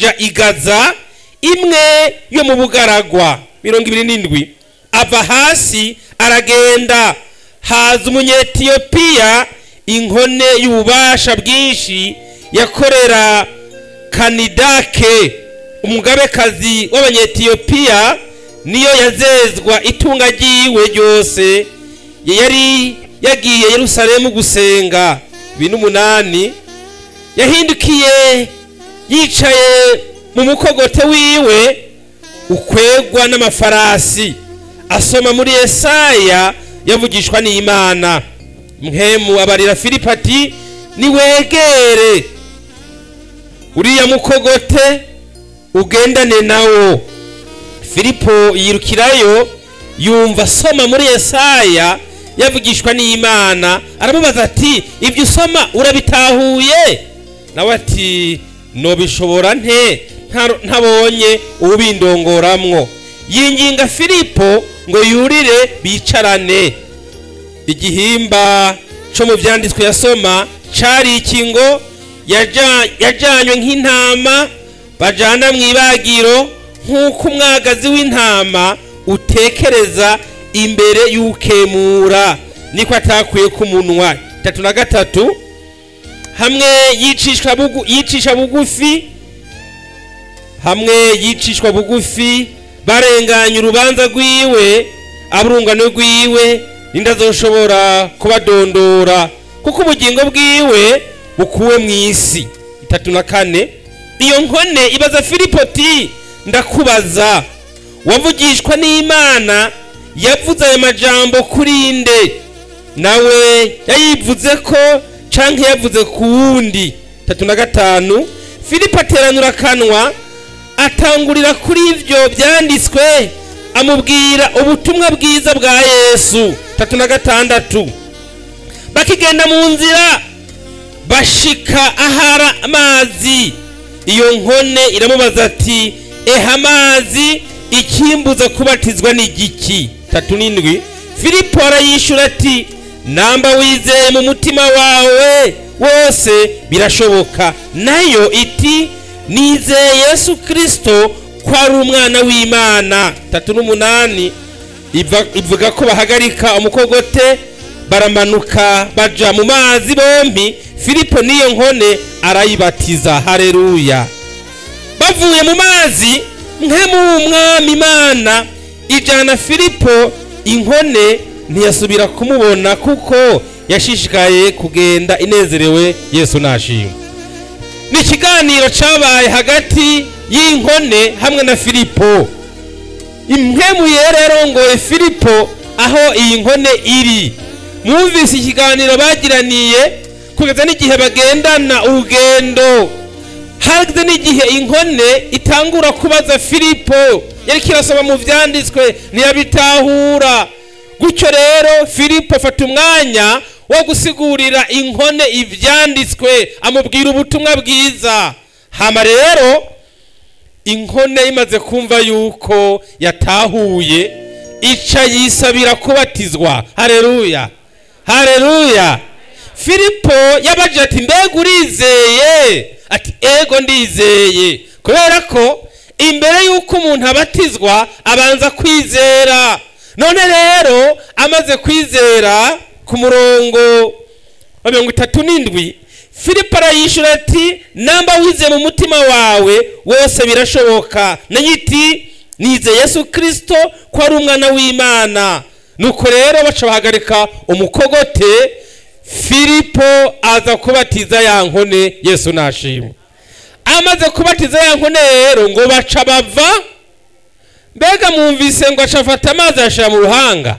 aja i gaza imwe yo mu bugaragwa mirongo ibiri n'indwi ava hasi aragenda haza umunyetiyopiya inkone y'ububasha bwinshi yakorera kanidake umugabekazi w'abanyetiyopiya niyo yazezwa itunga ryiwe ryose yari yagiye yerusalemu gusenga ibintu umunani yahindukiye yicaye mu mukogote wiwe ukwegwa n'amafarasi asoma muri Yesaya yavugishwa n'Imana mhemu abarira Filipo ati niwegere uriya mukogote ugendane nawo Filipo yirukirayo yumva asoma muri Yesaya yavugishwa n'Imana aramubaza ati ibyo usoma urabitahuye nawe ati nobishobora nte ntabonye ubindongoramwo yinginga filipo ngo yurire bicarane igihimba cyo mu byanditswe yasoma cari iki ngo yajanywe nk'intama bajana mu ibagiro nk'uko umwagazi w'intama utekereza imbere y'ukemura niko atakuye ku munwa itatu na gatatu hamwe yicisha bugufi hamwe yicishwa bugufi barenganya urubanza rwiwe aburungano rwiwe n'indazoshobora kubadondora kuko ubugingo bwiwe bukuwe mu isi itatu na kane iyo nkone ibaza filipoti ndakubaza wavugishwa n'imana yavuze ayo majambo kuri nde nawe yayivuze ko canke yavuze ku wundi itatu na gatanu filipo ateranura akanwa atangurira kuri ibyo byanditswe amubwira ubutumwa bwiza bwa yesu tatu na gatandatu bakigenda mu nzira bashika ahara amazi iyo nkone iramubaza ati eha amazi ikimbuza kubatizwa n'igiki tatu n'indwi filipo arayishyura ati namba wizeye mu mutima wawe wose birashoboka nayo iti nizeye yesu kirisito ko ari umwana w'imana tatu n'umunani ivuga ko bahagarika umukogote baramanuka baja mu mazi bombi filipo n'iyo nkone arayibatiza hareruya bavuye mu mazi mwe mu mwami imana ijana filipo inkone ntiyasubira kumubona kuko yashishikaye kugenda inezerewe yesu nashima ni ikiganiro cyabaye hagati y'inkone hamwe na filipo impemuye rero ngo filipo aho iyi nkone iri mwumvise ikiganiro bagiraniye kugeza n'igihe bagendana urugendo hageze n'igihe inkone itangura kubaza filipo yari kirasoma mu byanditswe ntiyabitahura gutyo rero filipo afata umwanya wo gusigurira inkone ibyanditswe amubwira ubutumwa bwiza hama rero inkone imaze kumva yuko yatahuye ica yisabira kubatizwa hareruya hareruya filipo yabaje ati mbega urizeye ati ego ndizeye kubera ko imbere y'uko umuntu abatizwa abanza kwizera none rero amaze kwizera ku murongo wa mirongo itatu n'indwi filipo arayishyura ati namba wize mu mutima wawe wose birashoboka iti nize yesu kirisito ko ari umwana w'imana nuko rero baca bahagarika umukogote filipo aza kubatiza ya nkone yesu nashima amaze kubatiza ya nkone rero ngo baca bava mbega mwumvise ngo aca afata amazi ayashyira mu ruhanga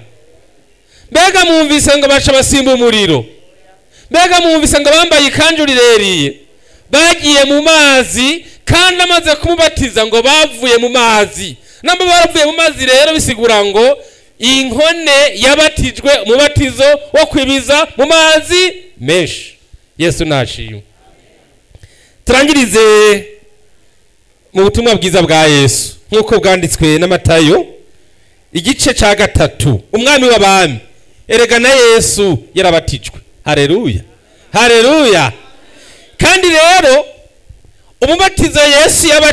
mbega mwumvise ngo baca basimba umuriro mbega mwumvise ngo bambaye ikanju rireriye bagiye mu mazi kandi amaze kumubatiza ngo bavuye mu mazi namba baravuye mu mazi rero bisigura ngo iyi nkone yabatijwe umubatizo wo kwibiza mu mazi menshi yesu nashima turangirize mu butumwa bwiza bwa yesu nk'uko bwanditswe n'amatayo igice cya gatatu umwami w'abami erega na yesu yarabatijwe hareruya hareruya kandi rero umubatizo yesu